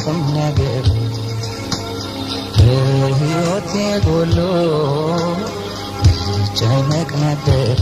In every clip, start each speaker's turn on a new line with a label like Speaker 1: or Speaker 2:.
Speaker 1: ቁም ነገር በሕይወቴ ጎሎ ጨነቅ ነበር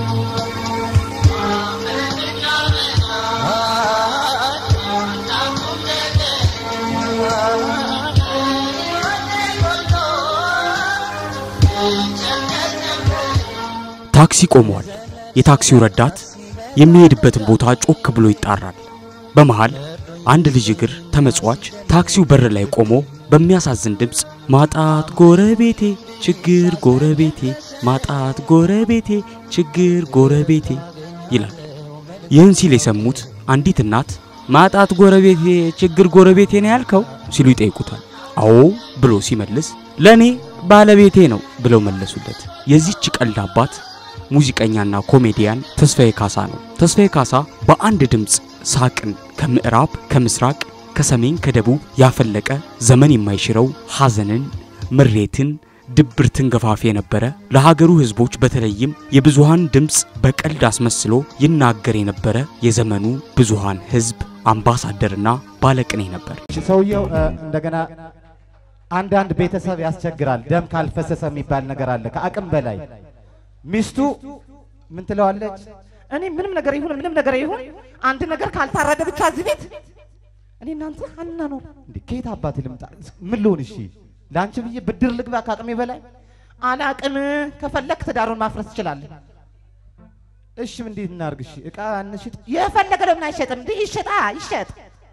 Speaker 2: ታክሲ ቆሟል። የታክሲው ረዳት የሚሄድበትን ቦታ ጮክ ብሎ ይጣራል። በመሃል አንድ ልጅ እግር ተመጽዋች ታክሲው በር ላይ ቆሞ በሚያሳዝን ድምፅ ማጣት ጎረቤቴ ችግር ጎረቤቴ ማጣት ጎረቤቴ ችግር ጎረቤቴ ይላል። ይህን ሲል የሰሙት አንዲት እናት ማጣት ጎረቤቴ ችግር ጎረቤቴ ነው ያልከው ሲሉ ይጠይቁታል። አዎ ብሎ ሲመልስ ለእኔ ባለቤቴ ነው ብለው መለሱለት። የዚህች ቀልድ አባት ሙዚቀኛና ኮሜዲያን ተስፋዬ ካሳ ነው። ተስፋዬ ካሳ በአንድ ድምፅ ሳቅን ከምዕራብ ከምስራቅ ከሰሜን ከደቡብ ያፈለቀ ዘመን የማይሽረው ሐዘንን፣ ምሬትን፣ ድብርትን ገፋፊ የነበረ ለሀገሩ ሕዝቦች በተለይም የብዙሃን ድምፅ በቀልድ አስመስሎ ይናገር የነበረ የዘመኑ ብዙሃን ሕዝብ አምባሳደርና ባለቅኔ ነበር።
Speaker 3: ሰውየው እ፣ እንደገና አንዳንድ ቤተሰብ ያስቸግራል። ደም ካልፈሰሰ የሚባል ነገር አለ። ከአቅም በላይ ሚስቱ ምን ትለዋለች?
Speaker 4: እኔ ምንም ነገር ይሁን ምንም ነገር ይሁን አንድ ነገር ካልታረደ ብቻ እዚህ ቤት እኔ እናንተ ሀና ነው
Speaker 3: እንዴ ከየት አባት ልምጣ? ምን ልሆን? እሺ ለአንቺ ብዬ ብድር ልግባ ከአቅሜ በላይ
Speaker 4: አላቅም። ከፈለክ ትዳሩን ማፍረስ ትችላለህ።
Speaker 3: እሺ ምን እንዴት እናርግ? እሺ እቃ እንሽጥ።
Speaker 4: የፈለገ ለምን አይሸጥም? እንዲህ ይሸጣ ይሸጥ።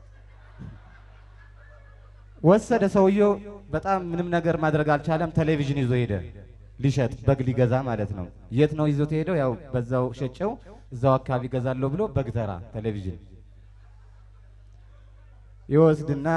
Speaker 3: ወሰደ ሰውየው። በጣም ምንም ነገር ማድረግ አልቻለም። ቴሌቪዥን ይዞ ሄደ ሊሸጥ በግ ሊገዛ ማለት ነው። የት ነው ይዞት ሄደው? ያው በዛው ሸጨው እዛው አካባቢ ገዛለሁ ብሎ በግ ተራ ቴሌቪዥን ይወስድና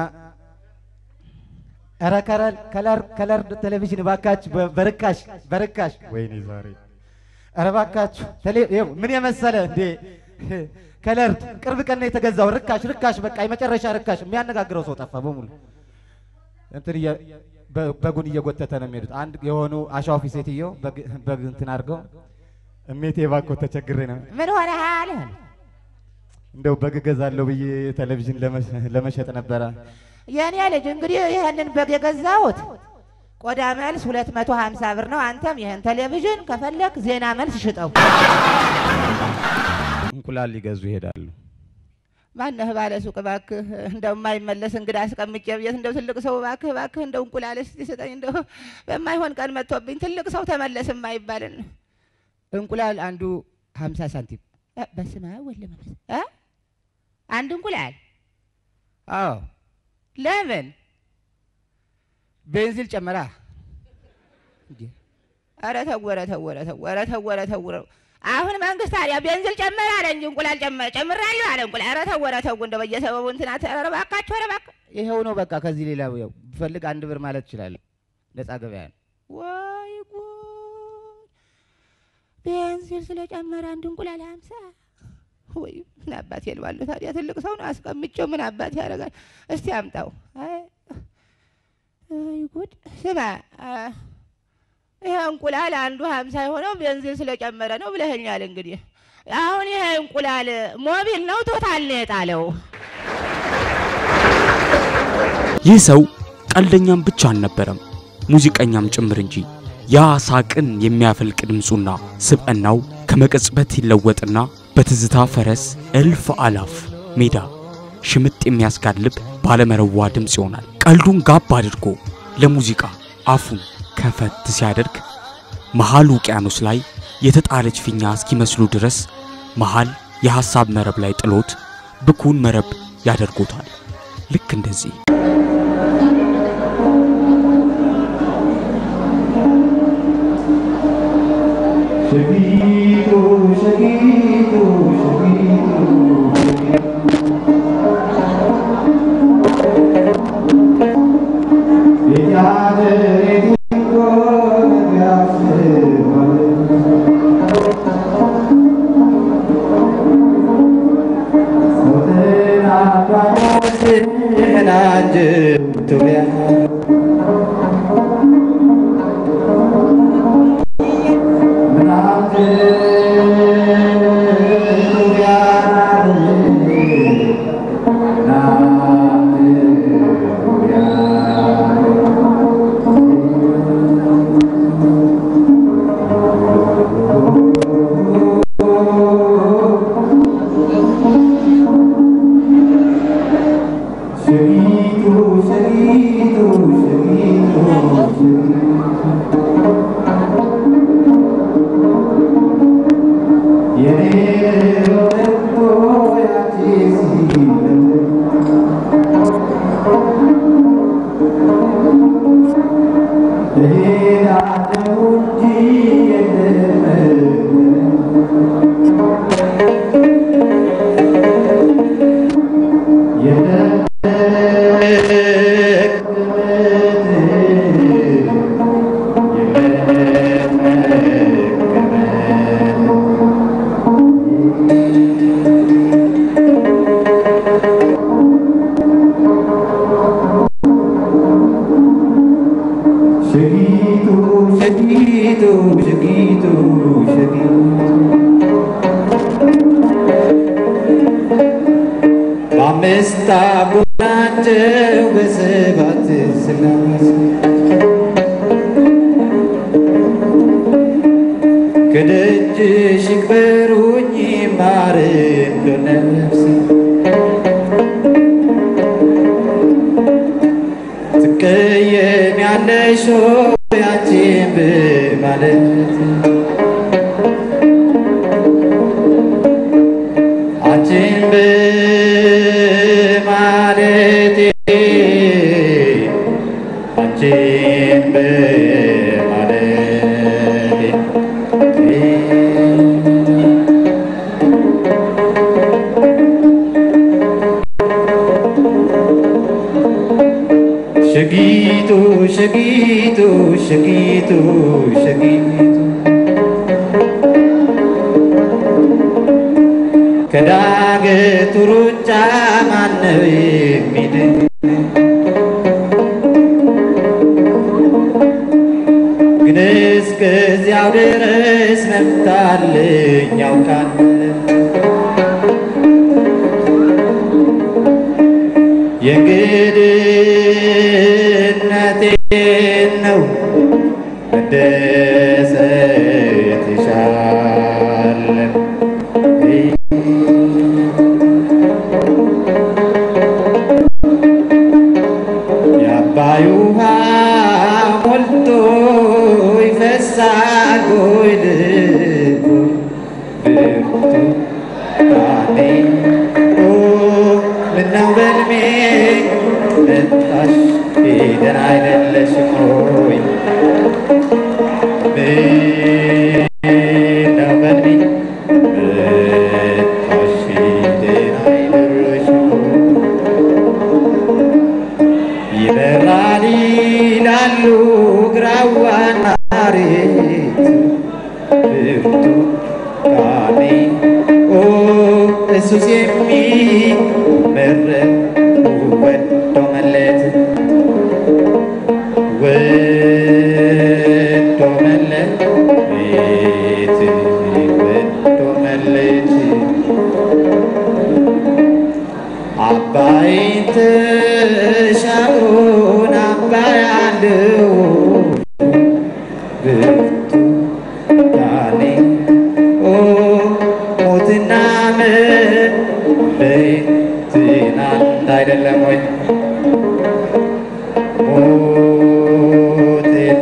Speaker 3: ኧረ ከለር ከለር ከለር ቴሌቪዥን እባካችሁ በ- በርካሽ በርካሽ ወይኔ ዛሬ ኧረ እባካችሁ ቴሌ ይኸው ምን የመሰለ እንዴ ከለር ቅርብ ቀን ነው የተገዛው ርካሽ ርካሽ በቃ የመጨረሻ ርካሽ የሚያነጋግረው ሰው ጠፋ በሙሉ እንትን እየ- በ- በጉን እየጎተተ ነው የሚሄዱት አንድ የሆኑ አሻዋፊ ሴትዮ በግ- በግ እንትን አድርገው እሜቴ እባክዎ ተቸግሬ ነው
Speaker 4: ምን ሆነሃል?
Speaker 3: እንደው በግ እገዛለሁ ብዬ ቴሌቪዥን ለመ- ለመሸጥ ነበረ
Speaker 4: የእኔ ልጅ እንግዲህ ይህንን በግ የገዛሁት ቆዳ መልስ 250 ብር ነው። አንተም ይህን ቴሌቪዥን ከፈለክ ዜና መልስ ሽጠው።
Speaker 3: እንቁላል ሊገዙ ይሄዳሉ
Speaker 4: ማነህ ባለ ሱቅ እባክህ፣ እንደው የማይመለስ እንግዳ አስቀምጬ ብዬት እንደው ትልቅ ሰው እባክህ እባክህ እንደው እንቁላል እስቲ ስጠኝ፣ እንደው በማይሆን ቀን መጥቶብኝ ትልቅ ሰው ተመለስ የማይባልን እንቁላል አንዱ ሀምሳ ሳንቲም እ፣ በስመ አብ ወወልድ ወመንፈስ እ? አንድ እንቁላል አዎ። ለምን ቤንዚል ጨመራ? እንዴ! ኧረ ተው ኧረ ተው ኧረ ተው ኧረ ተው ኧረ ተው ኧረ አሁን መንግስት ታዲያ ቤንዚል ጨመረ አለ እንጂ እንቁላል ጨመረ ጨምራለሁ አለ እንቁላል። ኧረ ተው ኧረ ተው እንደው በየሰበቡ እንትና ኧረ እባካችሁ ኧረ እባክህ
Speaker 3: ይኸው ነው በቃ ከዚህ ሌላ ያው ብፈልግ አንድ ብር ማለት እችላለሁ ነፃ ገበያ ነው
Speaker 4: ወይ ጉድ! ቤንዚል ስለጨመረ አንድ እንቁላል ሀምሳ ወይ ምን አባቴ ልባለሁ ታዲያ ትልቅ ሰው ነው አስቀምጬው ምን አባቴ ያደርጋል? እስቲ አምጣው። አይ አይ ጉድ! ስማ አ፣ ይሄ እንቁላል አንዱ ሀምሳ የሆነው ቤንዚል ስለጨመረ ነው ብለኸኛል። እንግዲህ አሁን ይሄ እንቁላል ሞቢል ነው ቶታል ነው የጣለው?
Speaker 2: ይህ ሰው ቀልደኛም ብቻ አልነበረም፣ ሙዚቀኛም ጭምር እንጂ። ያ ሳቅን የሚያፈልቅ ድምፁና ስብዕናው ከመቀጽበት ይለወጥና በትዝታ ፈረስ እልፍ አላፍ ሜዳ ሽምጥ የሚያስጋልብ ባለመረዋ ድምፅ ይሆናል። ቀልዱን ጋብ አድርጎ ለሙዚቃ አፉን ከፈት ሲያደርግ መሃል ውቅያኖስ ላይ የተጣለች ፊኛ እስኪመስሉ ድረስ መሃል የሐሳብ መረብ ላይ ጥሎት ብኩን መረብ ያደርጎታል። ልክ እንደዚህ
Speaker 5: Yeah. አምስት አበቦች ናቸው በሰባት ስላሴ ከደጅሽ ይክበሩኝ ማርም ለነፍሴ ትቀየሚያለሽ ሆይ አንቺን በማለት አንቺን በማለቴ አንቺን በማለቴ ሸጊቱ ሸጊቱ ሸጊቱ ሸጊቱ ከዳገቱ ሩጫ ማነው የሚድን? ግን እስከዚያው ድረስ መፍታልኝ ያውቃል የእንግድነቴን ነው መደሰት ይሻለን የአባይ ውሃ ሞልቶ ይፈሳል ወይ ልቡ ብርቱ ቃኔ ኦ ምነው በልሜ መጣሽ ደህና አይደለሽም ሆይ ምነው በልሜ መጣሽ ደህና አይደለሽም ሆይ ይበራል ይላሉ ግራዋና ሬት ብርቱ ቃኔ ኦ እሱስ የሚመረጥ ወዶ መለት ወዶ መለት ቤት ወዶ መለት አባይን ተሻግሮን አባይ አለው ብርቱ ዳኔ ኦ ሞትና መለየት አንድ አይደለም ወይ? ሞትና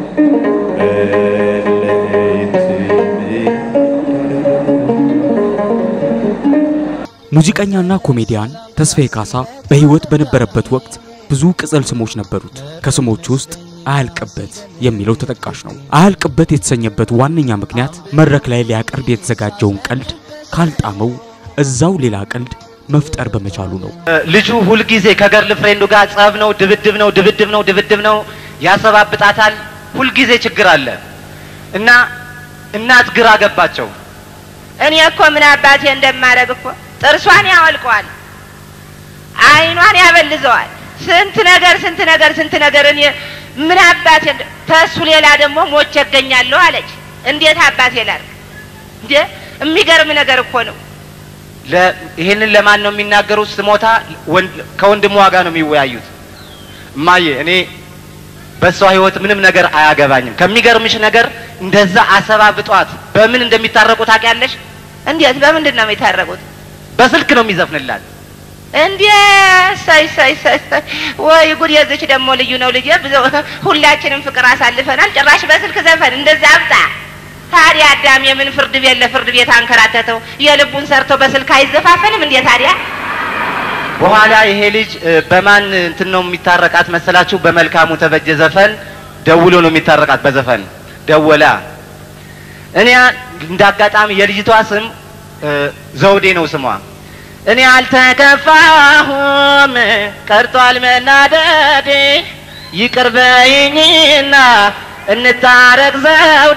Speaker 5: መለየት
Speaker 2: ሙዚቀኛና ኮሜዲያን ተስፋዬ ካሳ በሕይወት በነበረበት ወቅት ብዙ ቅጽል ስሞች ነበሩት። ከስሞቹ ውስጥ አያልቅበት የሚለው ተጠቃሽ ነው። አያልቅበት የተሰኘበት ዋነኛ ምክንያት መድረክ ላይ ሊያቀርብ የተዘጋጀውን ቀልድ ካልጣመው እዛው ሌላ ቀልድ መፍጠር በመቻሉ ነው።
Speaker 6: ልጁ ሁልጊዜ ከገርል ፍሬንዱ ጋር ጸብ ነው፣ ድብድብ ነው፣ ድብድብ ነው፣ ድብድብ ነው፣ ያሰባብጣታል። ሁልጊዜ ችግር አለ እና እናት ግራ ገባቸው።
Speaker 4: እኔ እኮ ምን አባቴ እንደማደርግ እኮ ጥርሷን ያወልቀዋል፣ አይኗን ያበልዘዋል። ስንት ነገር ስንት ነገር ስንት ነገር እኔ ምን አባቴ እንደ- ተሱ ሌላ ደግሞ ሞቼ እገኛለሁ አለች። እንዴት አባቴ ላድርግ እንዴ? የሚገርም ነገር እኮ ነው።
Speaker 6: ለ- ይሄንን ለማን ነው የሚናገሩት? ስሞታ ወንድ- ከወንድሟ ጋር ነው የሚወያዩት። እማዬ እኔ በሷ ህይወት ምንም ነገር አያገባኝም። ከሚገርምሽ ነገር እንደዛ አሰባብጧት በምን እንደሚታረቁ ታውቂያለሽ?
Speaker 4: እንዴት በምንድን ነው የሚታረቁት?
Speaker 6: በስልክ ነው የሚዘፍንላት።
Speaker 4: እንዴ ሳይ ሳይ ሳይ ሳይ ወይ ጉድ! የዚች ደግሞ ልዩ ነው ልጄ። ብዙ ሁላችንም ፍቅር አሳልፈናል። ጭራሽ በስልክ ዘፈን እንደዛ አብጣ። ታዲያ አዳም የምን ፍርድ ቤት ለፍርድ ቤት አንከራተተው? የልቡን ሰርቶ በስልክ አይዘፋፈንም እንዴ ታዲያ?
Speaker 6: በኋላ ይሄ ልጅ እ፣ በማን እንትን ነው የሚታረቃት መሰላችሁ? በመልካሙ ተበጀ ዘፈን ደውሎ ነው የሚታረቃት። በዘፈን ደወላ። እኔ እንደ አጋጣሚ የልጅቷ ስም እ፣ ዘውዴ ነው ስሟ። እኔ አልተከፋሁም ቀርቷል መናደዴ፣ ይቅር በይኝና እንታረቅ ዘውዴ።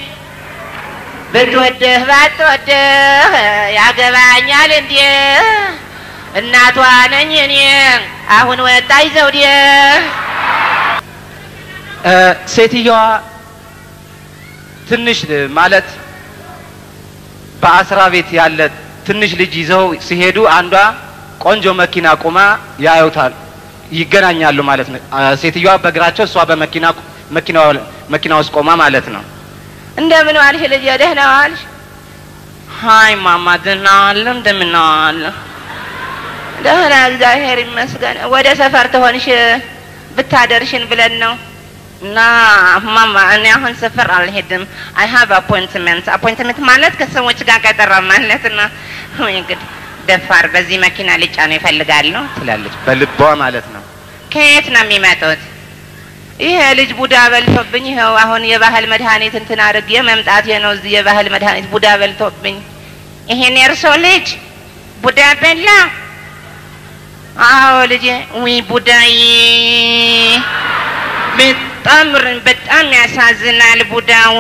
Speaker 4: ብትወድህ ባትወድህ ያገባኛል እንዴ? እናቷ ነኝ እኔ አሁን ወጣኝ ዘውዴ።
Speaker 6: እ፣ ሴትየዋ ትንሽ እ፣ ማለት በአስራ ቤት ያለ ትንሽ ልጅ ይዘው ሲሄዱ አንዷ ቆንጆ መኪና ቁማ ያዩታል፣ ይገናኛሉ ማለት ነው። አ፣ ሴትዮዋ በእግራቸው እሷ በመኪና መኪናው- መኪና ውስጥ ቆማ ማለት ነው።
Speaker 4: እንደምን ዋልሽ ልጄ? ደህና ዋልሽ?
Speaker 6: ሀይ ማማ ደህና ዋለ እንደምን ዋለ?
Speaker 4: ደህና እግዚአብሔር ይመስገን። ወደ ሰፈር ትሆንሽ ብታደርሽን ብለን ነው።
Speaker 6: እና ማማ እኔ አሁን ሰፈር አልሄድም። አይ ሀቭ አፖይንትመንት። አፖይንትመንት ማለት ከሰዎች ጋር ቀጠሮ ማለት ነው። ወይ እንግዲህ ደፋር በዚህ መኪና ሊጫኑ ይፈልጋሉ ትላለች በልቧ ማለት ነው። ከየት ነው የሚመጡት?
Speaker 4: ይሄ ልጅ ቡዳ በልቶብኝ ይኸው አሁን የባህል መድኃኒት እንትን አድርጌ መምጣቴ ነው። እዚህ የባህል መድኃኒት ቡዳ በልቶብኝ
Speaker 6: ይሄን የእርሶ ልጅ ቡዳ በላ?
Speaker 4: አዎ ልጄ
Speaker 6: ዊ ቡዳዬ በጣም ር- በጣም ያሳዝናል። ቡዳዊ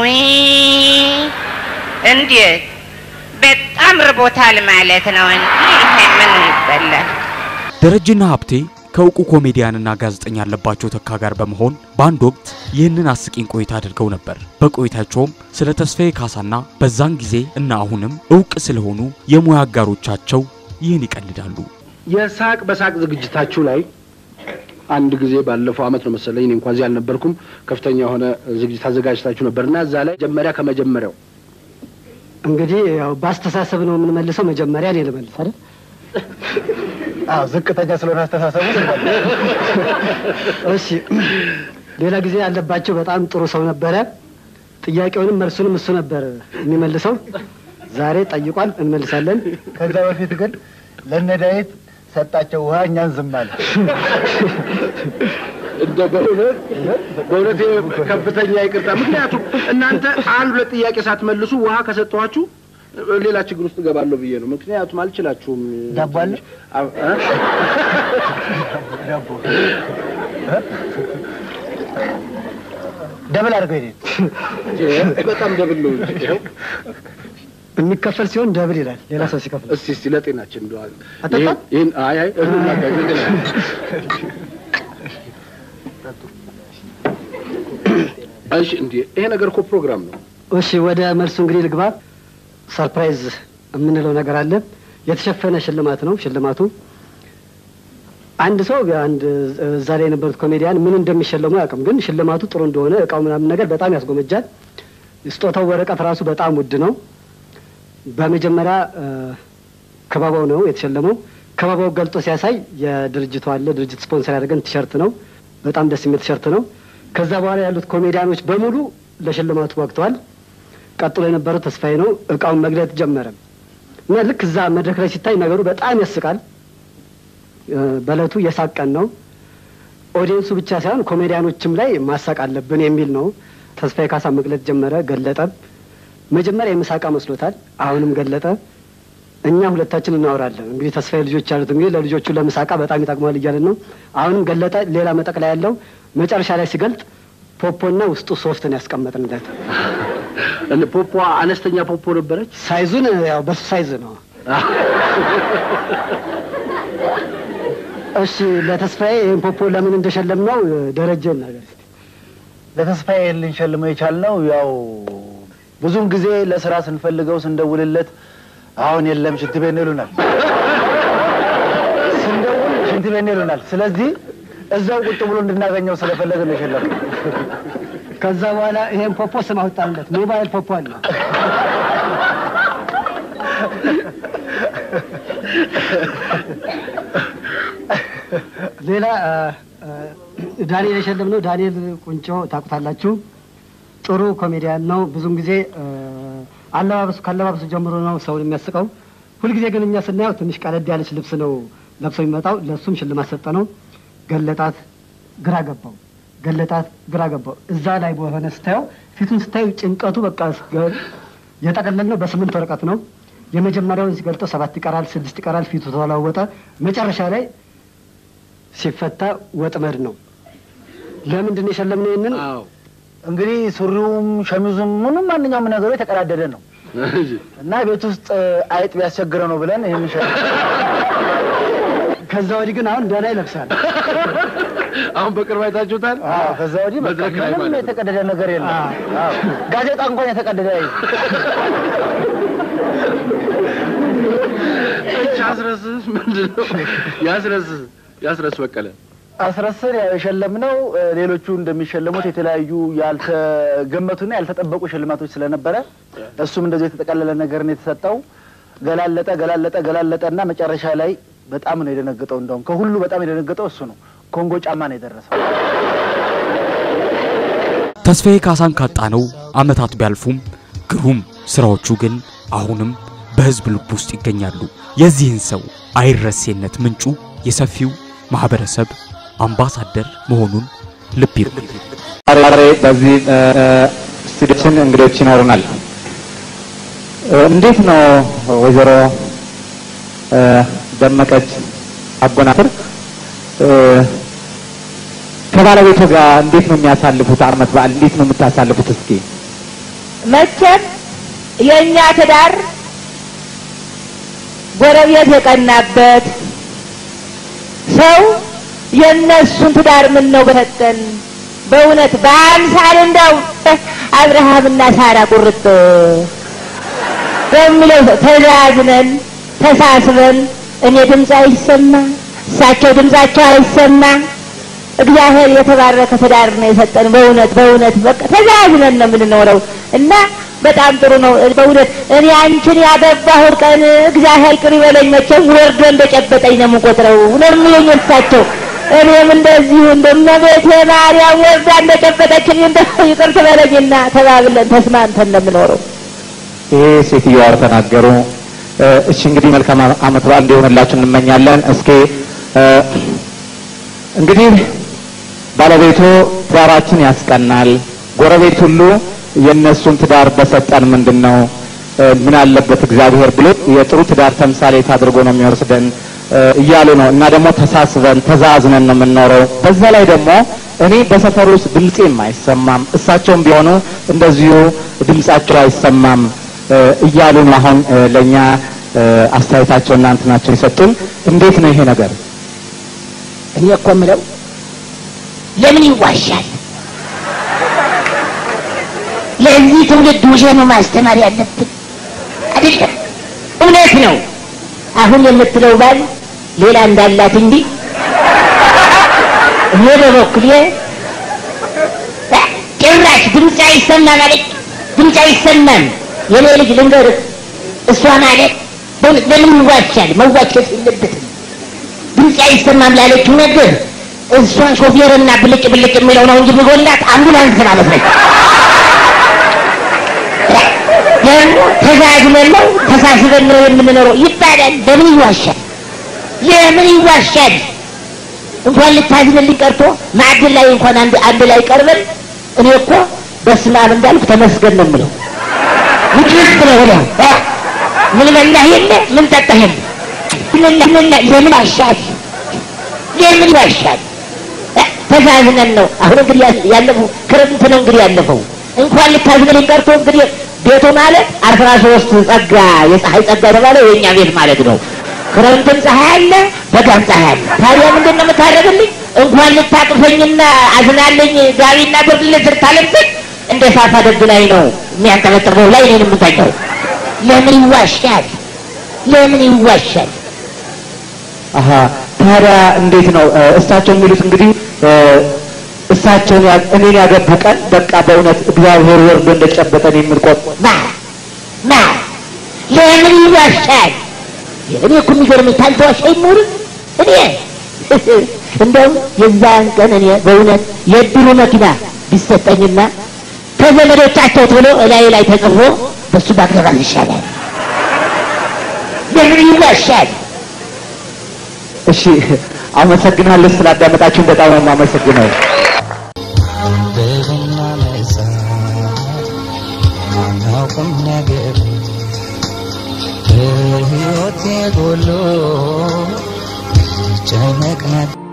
Speaker 6: እንዴት በጣም ርቦታል ማለት ነው። ይሄ ምን ይበላል?
Speaker 2: ደረጀና ሀብቴ ከእውቁ ኮሜዲያንና ጋዜጠኛ አለባቸው ተካ ጋር በመሆን በአንድ ወቅት ይህንን አስቂኝ ቆይታ አድርገው ነበር። በቆይታቸውም ስለ ተስፋዬ ካሳና በዛን ጊዜ እና አሁንም እውቅ ስለሆኑ የሙያ አጋሮቻቸው ይህን ይቀልዳሉ።
Speaker 7: የሳቅ በሳቅ ዝግጅታችሁ ላይ አንድ ጊዜ ባለፈው አመት ነው መሰለኝ፣ እኔ እንኳን እዚህ አልነበርኩም። ከፍተኛ የሆነ ዝግጅት አዘጋጅታችሁ ነበር እና እዛ ላይ መጀመሪያ ከመጀመሪያው
Speaker 8: እንግዲህ ያው በአስተሳሰብ ነው የምንመልሰው። መጀመሪያ እኔ ልመልስ አይደል?
Speaker 3: አዎ ዝቅተኛ ስለሆነ አስተሳሰቡ
Speaker 8: እሺ። ሌላ ጊዜ ያለባቸው በጣም ጥሩ ሰው ነበረ። ጥያቄውንም መልሱንም እሱ ነበር የሚመልሰው። ዛሬ ጠይቋል፣ እንመልሳለን።
Speaker 3: ከዛ በፊት ግን ለነዳዊት ሰጣቸው ውሃ እኛን ዝም አለ።
Speaker 7: እንደ በእውነት በእውነት ይሄ ከፍተኛ ይቅርታ። ምክንያቱም እናንተ አንድ ሁለት ጥያቄ ሳትመልሱ ውሃ ከሰጠኋችሁ ሌላ ችግር ውስጥ እገባለሁ ብዬ ነው። ምክንያቱም አልችላችሁም።
Speaker 3: ዳቦ አለ?
Speaker 7: አ- እ?
Speaker 3: ዳቦ ደብል አድርገው ሄደ።
Speaker 7: ይሄ በጣም ደብል ነው እንጂ ይኸው።
Speaker 8: የሚከፈል ሲሆን ደብል ይላል ሌላ ሰው ሲከፍል።
Speaker 7: እስቲ እስቲ ለጤናችን እንደው
Speaker 8: አጠጣም?
Speaker 7: ይሄን- ይሄን አይ አይ እህሉን ላጋጭ እሺ እንዴ ይሄ ነገር እኮ ፕሮግራም ነው።
Speaker 8: እሺ ወደ መልሱ እንግዲህ ልግባ። ሰርፕራይዝ የምንለው ነገር አለ። የተሸፈነ ሽልማት ነው። ሽልማቱ አንድ ሰው አንድ እዛ ላይ የነበሩት ኮሜዲያን ምን እንደሚሸለሙ አያውቅም፣ ግን ሽልማቱ ጥሩ እንደሆነ እቃው ምናምን ነገር በጣም ያስጎመጃል። ስጦታው ወረቀት ራሱ በጣም ውድ ነው። በመጀመሪያ እ፣ ከበባው ነው የተሸለመው። ከበባው ገልጦ ሲያሳይ የድርጅቱ አለ ድርጅት ስፖንሰር ያደረገን ቲሸርት ነው። በጣም ደስ የሚል ቲሸርት ነው። ከዛ በኋላ ያሉት ኮሜዲያኖች በሙሉ ለሽልማቱ ወቅተዋል። ቀጥሎ የነበረው ተስፋዬ ነው። እቃውን መግለጥ ጀመረ እና ልክ እዛ መድረክ ላይ ሲታይ ነገሩ በጣም ያስቃል። እ፣ በእለቱ የሳቅ ቀን ነው። ኦዲየንሱ ብቻ ሳይሆን ኮሜዲያኖችም ላይ ማሳቅ አለብን የሚል ነው። ተስፋዬ ካሳ መግለጥ ጀመረ፣ ገለጠ። መጀመሪያ የምሳቃ መስሎታል። አሁንም ገለጠ። እኛ ሁለታችን እናወራለን። እንግዲህ ተስፋዬ ልጆች ያሉት እንግዲህ ለልጆቹ ለምሳቃ በጣም ይጠቅማል እያለን ነው። አሁንም ገለጠ። ሌላ መጠቅለያ ያለው መጨረሻ ላይ ሲገልጥ ፖፖና ውስጡ ሶፍትን ያስቀመጥንለት
Speaker 7: እንደ ፖፖ አነስተኛ ፖፖ ነበረች።
Speaker 8: ሳይዙን ያው በሱ ሳይዝ ነው። እሺ ለተስፋዬ ይህን ፖፖ ለምን እንደሸለም ነው ደረጀ ነገር እስኪ።
Speaker 3: ለተስፋዬ ልንሸልመው የቻልነው ያው ብዙውን ጊዜ ለስራ ስንፈልገው ስንደውልለት አሁን የለም ሽንት ቤት ነው ይሉናል። ስንደውል ሽንት ቤት ነው ይሉናል። ስለዚህ እዛው ቁጭ ብሎ እንድናገኘው ስለፈለገ ነው የሸለምነው።
Speaker 8: ከዛ በኋላ ይሄን ፖፖ ስም አወጣንለት። ሞባይል ፖፖ አለ። ሌላ አ፣ አ፣ ዳንኤል የሸለምነው ዳንኤል ቁንጮ ታውቁታላችሁ። ጥሩ ኮሜዲያን ነው። ብዙም ጊዜ አ፣ አለባበሱ ካለባበሱ ጀምሮ ነው ሰውን የሚያስቀው። ሁልጊዜ ግን እኛ ስናየው ትንሽ ቀለድ ያለች ልብስ ነው ለብሶ የሚመጣው። ለእሱም ሽልማት ሰጠ ነው። ገለጣት፣ ግራ ገባው። ገለጣት፣ ግራ ገባው። እዛ ላይ በሆነ ስታየው ፊቱን ስታዩ ጭንቀቱ በቃ ገ- የጠቀለልነው በስምንት ወረቀት ነው። የመጀመሪያውን ሲገልጠው ሰባት ይቀራል፣ ስድስት ይቀራል። ፊቱ ተለዋወጠ። መጨረሻ ላይ ሲፈታ ወጥመድ ነው። ለምንድን ነው የሸለምነው ይህንን?
Speaker 7: አዎ
Speaker 3: እንግዲህ ሱሪውም ሸሚዙም ምንም ማንኛውም ነገሩ የተቀዳደደ ነው እና ቤት ውስጥ አይጥ ቢያስቸግረው ነው ብለን ይህን ሸ
Speaker 8: ከዛ ወዲህ ግን አሁን ደህና ይለብሳል።
Speaker 7: አሁን በቅርብ አይታችሁታል።
Speaker 3: አዎ፣ ከዛ ወዲህ በቃ
Speaker 7: መድረክ ላይ
Speaker 3: ምንም
Speaker 7: ማለት ነው።
Speaker 3: የተቀደደ ነገር የለም። አዎ፣ ጋዜጣ እንኳን የተቀደደ አይ
Speaker 7: እቻ ያስረስ ምንድን ነው? ያስረስ ያስረስ በቀለ
Speaker 9: አስረስን የሸለምነው እ፣ ሌሎቹ እንደሚሸለሙት የተለያዩ ያልተገመቱና ያልተጠበቁ ሽልማቶች ስለነበረ እሱም እንደዚህ የተጠቀለለ ነገርን የተሰጠው ገላለጠ ገላለጠ ገላለጠ እና መጨረሻ ላይ በጣም ነው የደነገጠው። እንደውም ከሁሉ በጣም የደነገጠው እሱ ነው። ኮንጎ ጫማ ነው የደረሰው።
Speaker 2: ተስፋዬ ካሳን ካጣነው ዓመታት ቢያልፉም ግሩም ስራዎቹ ግን አሁንም በሕዝብ ልብ ውስጥ ይገኛሉ። የዚህን ሰው አይረሴነት ምንጩ የሰፊው ማህበረሰብ አምባሳደር መሆኑን ልብ ይበል።
Speaker 10: ዛሬ በዚህ ስቱዲዮችን እንግዶች ይኖሩናል። እ፣ እንዴት ነው ወይዘሮ እ፣ ደመቀች አጎናፍር እ፣ ከባለቤቱ ጋር እንዴት ነው የሚያሳልፉት? ዓመት በዓል እንዴት ነው የምታሳልፉት? እስኪ
Speaker 4: መቼም የእኛ ትዳር ጎረቤት የቀናበት ሰው የእነሱን ትዳር ምን ነው በሰጠን በእውነት በአምሳል እንደው አብርሃምና ሳራ ቁርጥ በሚለው ተዛዝነን ተሳስበን እኔ ድምፅ አይሰማ እሳቸው ድምፃቸው አይሰማ እግዚአብሔር የተባረከ ትዳር ነው የሰጠን። በእውነት በእውነት በቃ ተዛዝነን ነው የምንኖረው እና በጣም ጥሩ ነው በእውነት እኔ አንቺን ያገባሁት ቀን እግዚአብሔር ይቅር ይበለኝ መቼም ወርዶ እንደጨበጠኝ ነው የምቆጥረው ነው የሚሉኝ እሳቸው። እኔም እንደዚሁ እንደመቤቴ ማርያም ወርዳ እንደጨበጠችኝ እንደ ይቅር ትበለኝና ተባብለን ተስማምተን ነው የምኖረው።
Speaker 10: ይሄ ሴትዮዋ ተናገሩ። እ፣ እሺ እንግዲህ መልካም ዓመት በዓል እንዲሆንላችሁ እንመኛለን። እስኪ እ፣ እንግዲህ ባለቤቱ ትዳራችን ያስቀናል፣ ጎረቤት ሁሉ የእነሱን ትዳር በሰጠን ምንድን ነው እ፣ ምን አለበት እግዚአብሔር ብሎ የጥሩ ትዳር ተምሳሌት አድርጎ ነው የሚወስደን እ፣ እያሉ ነው። እና ደግሞ ተሳስበን ተዛዝነን ነው የምንኖረው። በዛ ላይ ደግሞ እኔ በሰፈር ውስጥ ድምፄም አይሰማም፣ እሳቸውም ቢሆኑ እንደዚሁ ድምጻቸው አይሰማም እ፣ እያሉ ነው አሁን እ፣ ለእኛ እ፣ አስተያየታቸውና እንትናቸው የሰጡን። እንዴት ነው ይሄ ነገር?
Speaker 4: እኔ እኮ የምለው ለምን ይዋሻል? ለዚህ ትውልድ ውሸት ነው ማስተማር ያለብን አይደለም። እውነት ነው። አሁን የምትለው ባል ሌላ እንዳላት እንጂ እኔ በበኩሌ ጭራሽ ድምፅ አይሰማም አለች። ድምፅ አይሰማም። የኔ ልጅ ልንገርህ፣ እሷ ማለት በእውነት ለምን ይዋሻል? መዋሸት የለበትም። ድምፅ አይሰማም ላለችው ነገር እሷን ሾፌርና ብልጭ ብልጭ የሚለው ነው እንጂ የሚጎላት አምቡላንስ ማለት ነች። ደግሞ ተዛዝነን ነው ተሳስበን ነው የምንኖረው ይባላል። ለምን ይዋሻል? ለምን ይዋሻል? እንኳን ልታዝንልኝ ቀርቶ ማዕድን ላይ እንኳን አንድ አንድ ላይ ቀርበን እኔ እኮ በስመ አብ እንዳልኩ ተመስገን ነው የምለው። ውጭስ ብለህ ወዲያው እ ምን በላህ የለ ምን ጠጣህ የለ ምን ምን ለምን ዋሻል? ለምን ዋሻል? እ ተዛዝነን ነው። አሁን እንግዲህ ያ- ያለፈው ክረምት ነው እንግዲህ ያለፈው እንኳን ልታዝንልኝ ቀርቶ እንግዲህ ቤቱ ማለት አስራ ሶስት ጸጋ የፀሐይ ጸጋ የተባለው የእኛ ቤት ማለት ነው። ክረምትም ፀሐይ አለ፣ በጋም ፀሐይ አለ። ታዲያ ምንድን ነው የምታደርግልኝ? እንኳን ልታቅፈኝና አዝናለኝ ጋቢና ብርድ ልብስ ልታለብሰኝ እንደ ሳፋ ደግ ላይ ነው የሚያንጠለጥበው ላይ እኔን የምታኛው። ለምን ይዋሻል? ለምን ይዋሻል?
Speaker 10: አሀ ታዲያ እንዴት ነው እ፣ እሳቸው የሚሉት እንግዲህ እ፣ እሳቸውን ያ- እኔን ያገቡ ቀን በቃ በእውነት እግዚአብሔር ወርዶ እንደጨበጠን የምንቆጥ
Speaker 4: ማ ማ ለምን ይዋሻል? እኔ እኮ የሚገርመኝ ታልተዋሻ አይኖርም። እኔ እንደውም የዛን ቀን እኔ በእውነት የእድሩ መኪና ቢሰጠኝና ከዘመዶቻቸው ተብሎ እላይ ላይ ተጽፎ በሱ ባገባ ይሻላል። ለምን ይዋሻል?
Speaker 10: እሺ አመሰግናለሁ ስላዳመጣችሁን በጣም ነው የማመሰግነው።
Speaker 1: አንብብና መጻፍ የማናውቅም ነገር በሕይወቴ ጎሎ ጨነቅ ነበር